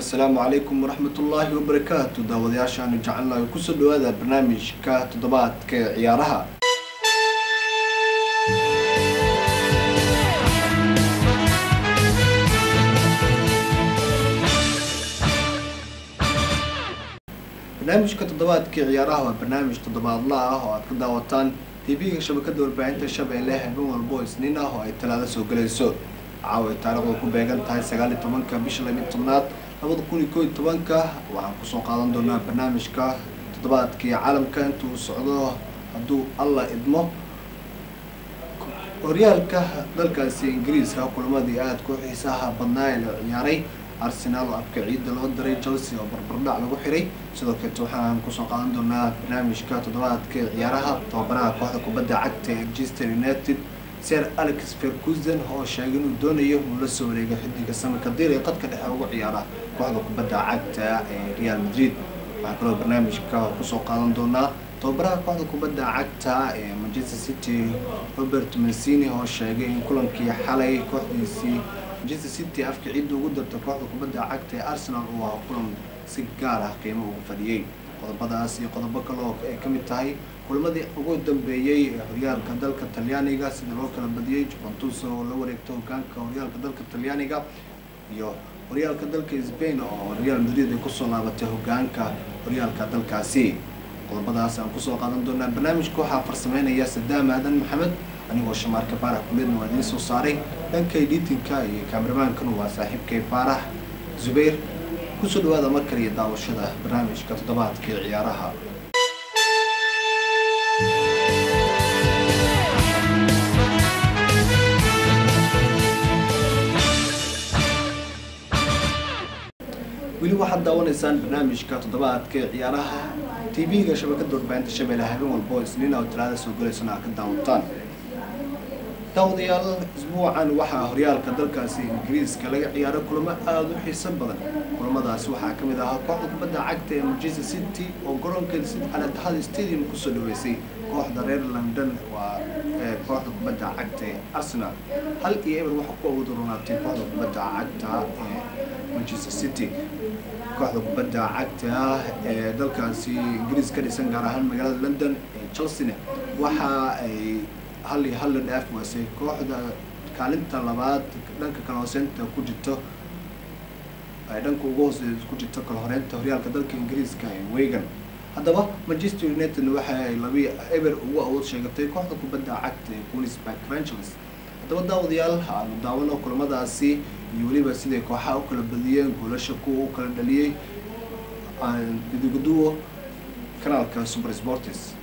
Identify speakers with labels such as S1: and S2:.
S1: assalaamu calaykum waraxmat ullaahi wabarakaatu daawadayaashaanu jecelnahay kusoo dhawaada barnaamijka toddobaadka ee ciyaaraha barnaamijka toddobaadka ee ciyaaraha waa barnaamij toddobaadla ah oo aad ka daawataan tv-ga shabakada warbaahinta shabeelle habeen walbo isniin ah oo ay talaado soo galayso caawa ay taarikhdu ku beegan tahay sagaal iyo tobanka bisha labiyo tobnaad labada kun iyo koo iyo tobanka waxaan kusoo qaadan doonaa barnaamijka toddobaadkii caalamka intuu socdo hadduu alla idmo horyaalka dalkaasi ingiriiska kulamadii aada ku xiisaha badnaa ee la ciyaaray arsenaal oo afka ciidda loo diray chelsea oo barbardhac lagu xiray sidoo kaleet waxaan kusoo qaadan doonaa barnaamijka toddobaadka ee ciyaaraha tababaraha kooxda kubadda cagta ee manchester united ser alex ferguson oo sheegay inuu doonayo inuu la soo wareegay xidiga samirka dir ee qadka dhexe ugu ciyaara kooxda kubadda cagta ee real madrid waxaa kaloo barnaamijka kusoo qaadan doonaa tababaraha kooxda kubadda cagta ee manchester city robert mancini oo sheegay in kulankii xalay kooxdiisii manchester city afka ciidda ugu darta kooxda kubadda cagta ee arsenal uu ahaa kulan si gaar ah qiimo ugu fadhiyey qodobadaas iyo qodobo kale oo ay ka mid tahay kulamadii ugu dambeeyey ee horyaalka dalka talyaaniga sida loo kala badiyey juventus oo la wareegta hogaanka horyaalka dalka talyaaniga iyo horyaalka dalka sbain oo real madrid ay kusoo laabatay hogaanka horyaalka dalkaasi qodobadaas aan kusoo qaadan doonaa barnaamijka waxaa farsameynaya sadaam aadan maxamed anigoo shamaarka faarax kuleedna waa idiin soo saaray dhanka editinka iyo kameramaankan waa saaxiibkay faarax zubayr kusoo dhawaada mar kale iyo daawashada barnaamijka toddobaadka ee ciyaaraha weli waxaad daawanaysaan barnaamijka toddobaadka ee ciyaaraha tv-ga shabakada warbaahinta shabeelle habeen walbo isniina oo talaada soo galaysana aad ka daawataan daawadayaal isbuucan waxaa horyaalka dalkaasi ingiriiska laga ciyaaray kulamo aada u xiiso badan kulamadaasi waxaa ka mid ahaa kooxda kubadda cagta ee manchester city oo garoonkeeda sid aladahada stadium kusoo dhaweysay kooxda reer london waa kooxda kubadda cagta ee arsenal hal iyo eber waxaa ku awood ronaatay kooxda kubadda cagta ee manchester city kooxda kubadda cagta ee dalkaasi ingiriis ka dhisan gaar ahaan magaalada london ee chelsea waxa ay hal iyo hal la dhaaf waasay kooxda kaalinta labaad dhanka kala hooseynta ku jirto ay dhanka ugu hooseeya ku jirto kala horeynta horyaalka dalka ingiriiska ee wegan haddaba manchester united waxa ay labi eber ugu awood sheegatay kooxda kubadda cagta ee queensburg rangers haddaba daawadayaal aanu daawano kulamadaasi iyo weliba siday kooxaha u kala badiyeen goolasha kuwa u kala dhaliyey guduguduwo kanaalka super sports